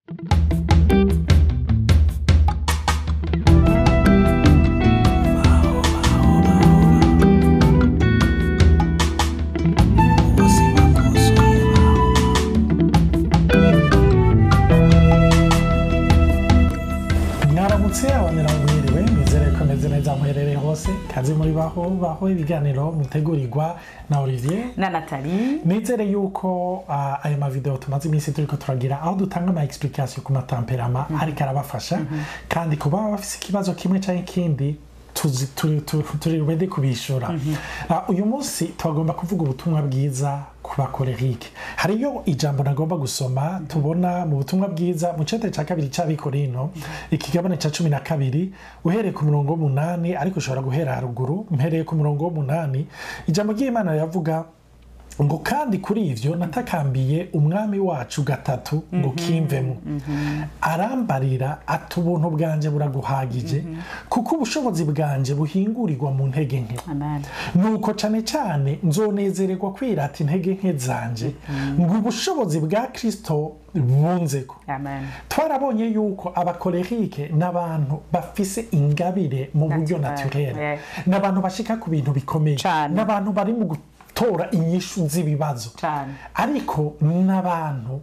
mwaramutse abonera mwiriwe nizere ko meze neza muherereye hose kazi muri baho baho ibiganiro mutegurirwa na olivier na nathalie nizere yuko ah, ayo mavideo tumaze iminsi turiko turagira aho dutanga ama explication ku matamperama ariko arabafasha kandi kuba bafise ikibazo kimwe canke ikindi tuzi- turi- turi- turi ready kubishura Ah, uyu munsi twagomba kuvuga ubutumwa bwiza ku bakorerike hariyo ijambo nagomba gusoma tubona mu butumwa bwiza mu cete ca kabiri c'abikorino ikigabane ca cumi na kabiri uhereye ku murongo w'umunani ariko ushobora guhera haruguru mpereye ku murongo w'umunani ijambo ry'imana riravuga ngo kandi kuri ivyo natakambiye umwami wacu gatatu ngo kimvemo arambarira ati ubuntu bwanje buraguhagije kuko ubushobozi bwanje buhingurirwa mu ntege nke amen nuko cane cane nzonezererwa kwirata intege nke zanje ngo ubushobozi bwa kristo bunzeko amen twarabonye yuko abakorerike n'abantu bafise ingabire mu buryo Naturel, naturel yeah. n'abantu bashika ku bintu bikomeye Cane. n'abantu bari mu gutora inyishu z'ibibazo Cane. ariko n'abantu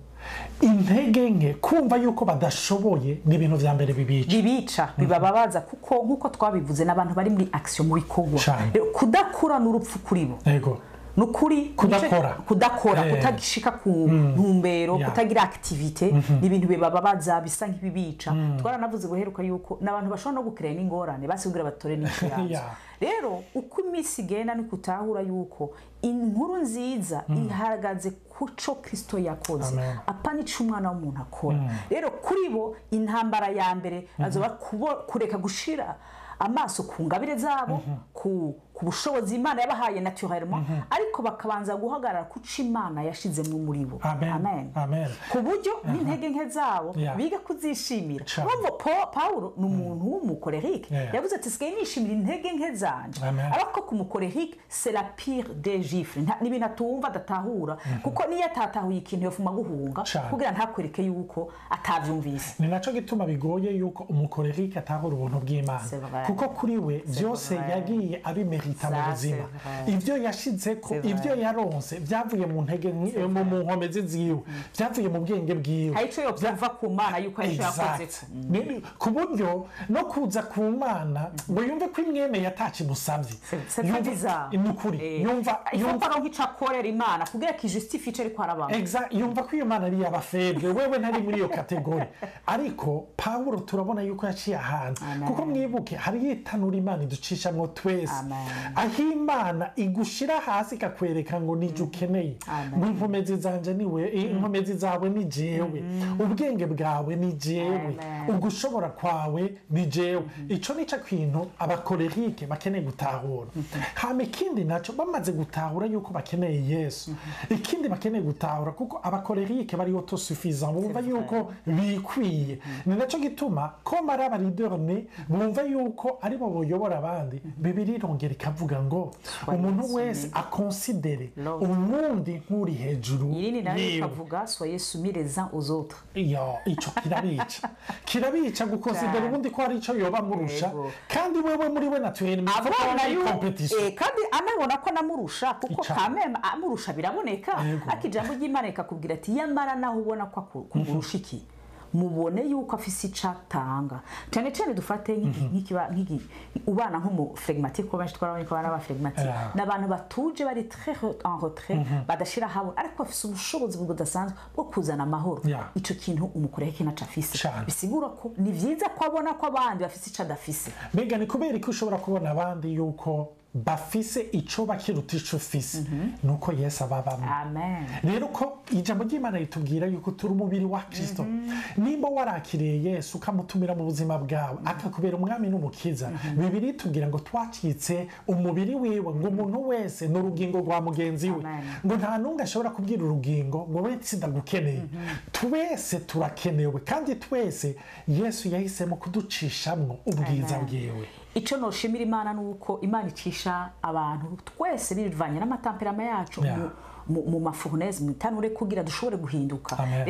intege nke kumva yuko badashoboye ni ibintu vya mbere bibica bibica bibababaza kuko nk'uko twabivuze n'abantu bari muri action mu bikorwa Cane. Rero kudakura n'urupfu kuri bo yego ni ukuri Kudakora. kudakora Eh. kutagishika ku ntumbero Yeah. kutagira activite ni ibintu bibababaza bisa nk'ibibica twaranavuze guheruka yuko n'abantu bashobora no gukiraya n'ingorane basigura batore n'icyo yazo Yeah. rero uko iminsi igenda ni kutahura yuko inkuru nziza ihagaze ku co kristo yakoze Amen. apa nico umwana w'umuntu akora rero kuri bo intambara ya mbere azoba kubo- kureka gushira amaso ku ngabire zabo ku ku bushobozi imana yabahaye naturellement ariko bakabanza guhagarara ku co imana yashizemo muri bo Amen. Amen. ku buryo n'intege nke zabo Yeah. biga kuzishimira Cane. urumva Pa- pawulo ni umuntu w'umukorerike Yeah. yavuze ati sigaye nishimira intege nke zanje Amen. ariko ku mukorerike c'est la pire des gifles Nta- ni ibintu atumva adatahura kuko niyo atatahuye ikintu yofuma guhunga Cane. kugira ntakwereke yuko atavyumvise ni naco gituma bigoye yuko umukorerike atahura ubuntu bw'imana C'est vrai. kuko kuri we byose vrai. yagiye abimerita mu Ça, buzima c'est vrai. ibyo yashizeko C'est vrai. ibyo yaronse byavuye mu ntege nke- mu mu nkomezi ziwe byavuye mu bwenge bwiwe hari ico yovyumva ku mana yuko arico yakozeko Exact. Ni- ku buryo no kuza ku mana ngo yumve ko imwemeye atakimusabye c'est Yumva- bizarre ni ukuri Eh, yumva ifo yumva ko nk'ico akorera imana kugira kijustifie ico ariko arabamo Exact. yumva ko iyo mana ari iy'abafebre wewe ntari muri iyo kategori ariko pawulo turabona yuko yaciye ahantu Amen. kuko mwibuke hariyo itanura imana iducishamwo twese Amen. aho imana igushira hasi ikakwereka ngo nijye ukeneye Amen. ngo inkomezi zanje niwe inkomezi zawe ni jewe ubwenge bwawe ni jewe Amen. ugushobora kwawe ni jewe ico nico kintu abakorerike bakeneye gutahura hama ikindi naco bamaze gutahura yuko bakeneye yesu ikindi bakeneye gutahura kuko abakorerike bari autosuffisant bumva vrai. yuko bikwiye ni naco gituma ko mari abariderne bumva yuko aribo boyobora abandi bibiri irongera ikavuga ngo Soyez umuntu wese soumis. akonsidere L'autre. umundi nk'uri hejuru irindi nayo yiwe. ikavuga soyez soumis les uns aux autres iyo ico kirabica kirabica gukonsidera Cyane. ubundi ko hari ico yoba murusha Yego. kandi wewe muri we natuye abona yu- competition eh, kandi anabona ko namurusha kuko Ica. kameme amurusha biraboneka Yego. ariko ijambo ry'imana rikakubwira ati yamara naho ubona ko aku- kumurusha iki mubone yuko afise ico atanga cyane cyane dufate nk'iki- nk'ikiba- nk'iki ubana nk'umuflegmatique ko benshi twarabonye ko abana b'abaflegmatique Yeah. ni abantu batuje bari très re- en retrait badashira habona ariko bafise ubushobozi budasanzwe bwo kuzana amahoro Yeah. ico kintu umukoreke naco afise Cane. bisigura ko ni vyiza ko abona ko abandi bafise ico adafise mbega ni kubera ko ushobora kubona abandi yuko bafise ico bakiruta ico ufise nuko yesu ababamo amen rero ko ijambo ry'imana ritubwira yuko turi umubiri wa kristo nimba warakiriye yesu ukamutumira mu buzima bwawe akakubera umwami n'umukiza bibiri tubwira ngo twacitse umubiri wiwe ngo umuntu wese ni urugingo rwa mugenzi we Amen. ngo nta n'umwe ashobora kubwira urugingo ngo we sindagukeneye twese turakenewe kandi twese yesu yahisemo kuducishamwo ubwiza Amen. bwiwe icyo noshimira imana ni uko imana icisha abantu twese bivanye n'amatamperama yacu Yeah. mu- mu- mu mafurneze mu itanure kugira dushobore guhinduka Amen. rero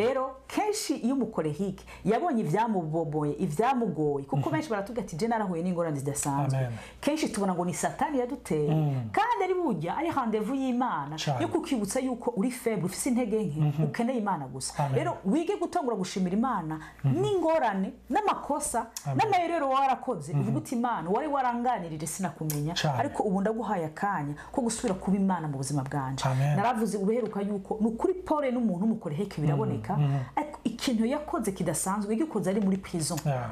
kenshi iyo umukorehike yabonye ibyamuboboye ibyamugoye kuko benshi baratubwira ati je narahuye n'ingorane zidasanzwe Amen. kenshi tubona ngo ni satani yaduteye kandi ari burya ari handevu y'imana Cane. yo kukwibutsa yuko uri feble ufise intege nke ukeneye imana gusa Amen. rero wige gutangura gushimira imana n'ingorane n'amakosa n'amayerero warakoze uvuga uti imana wari waranganirije sinakumenya Cane. ariko ubu ndaguhaye akanya ko gusubira kuba imana mu buzima bwanje Amen. naravuze ubeheruka yuko ni ukuri pole n'umuntu w'umukoreheke biraboneka ariko ikintu yakoze kidasanzwe yagikoze ari muri prison Yeah.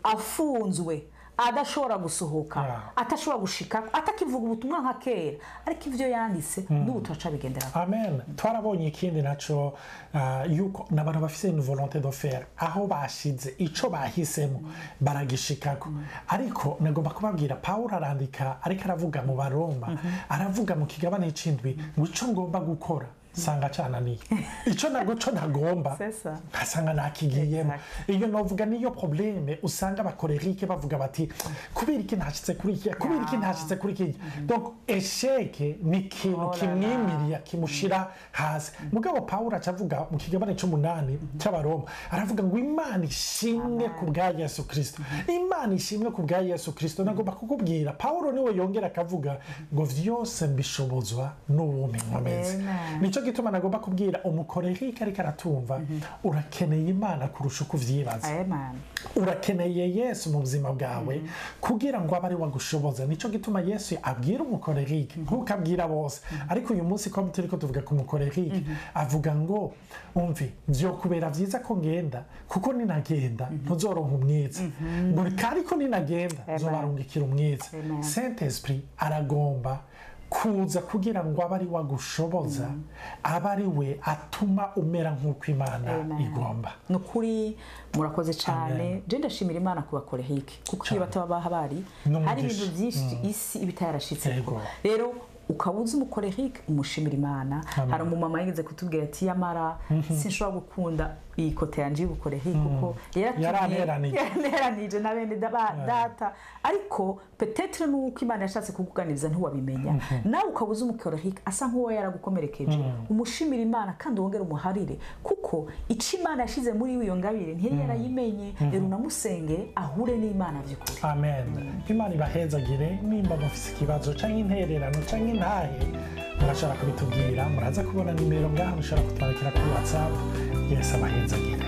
afunzwe adashobora gusohoka Yeah. atashobora gushika atakivuga ubutumwa nka kera ariko ibyo yanditse n'ubu turaca bigendera amen twarabonye ikindi naco ah, yuko n'abantu bafise une volonté de faire aho bashize ico bahisemo baragishikako ariko nagomba kubabwira pawulo arandika ariko aravuga mu baroma aravuga mu kigabane c'indwi ngo ico ngomba gukora sanga cananiye ico nago co ntagomba C'est ça. nkasanga nakigiyemo Exact. iyo novuga niyo probleme usanga abakorerike bavuga bati kubera iki ntashitse kuri iki kubera iki ntashitse kuri iki donc esheke ni ikintu Oh là là. kimwimiriya kimushira hasi mugabo pawulo aca avuga mu kigabane c'umunani c'abaroma aravuga ngo imana ishimwe ku bwa yesu kristo imana ishimwe ku bwa yesu kristo nagomba kukubwira pawulo niwe yongera akavuga ngo vyose mbishobozwa n'uwuminkomezi Amen. nico gituma nagomba kubwira umukorerike ariko aratumva urakeneye imana kurusha uko uvyibaza amen urakeneye yesu mu buzima bwawe kugira ngo abe ari wagushoboza nico gituma yesu abwira umukorerike nk'uko abwira bose ariko uyu munsi ko turiko tuvuga ku mukorerike avuga ngo umvi vyokubera vyiza ko ngenda kuko ninagenda ntuzoronka umwiza ngo ariko ninagenda Amen. nzobarungikira umwiza Amen. saint esprit aragomba kuza kugira ngo abe ari wagushoboza abe ari we atuma umera nk'uko imana Amen. igomba ni ukuri murakoze cyane Amen. je ndashimira imana ku bakorehike kuko iyo Cane. bataba baha bari N'umugisha. hari ibintu byinshi isi iba itayarashitseko Yego. rero ukaba uzi umukorehike umushimira imana Amen. hari umumama yigeze kutubwira ati yamara sinshobora gukunda iyi kote yanje y'ubukorehike kuko yaratumye- Yaranteranije. yaranteranije na bene daba- data ariko petetre nuko imana yashatse kukuganiriza ntiwabimenya nawe ukaba uzi umukorehike asa nk'uwo yaragukomerekeje umushimira imana kandi wongere umuharire kuko ico imana yashize muri iyo ngabire ntiyari yarayimenye rero unamusenge ahure n'imana by'ukuri amen imana ibahezagire nimba mufise ikibazo canke intererano canke intahe murashobora kubitubwira muraza kubona nimero ngaha mushobora kutwandikira kuri whatsapp yesu abahezagire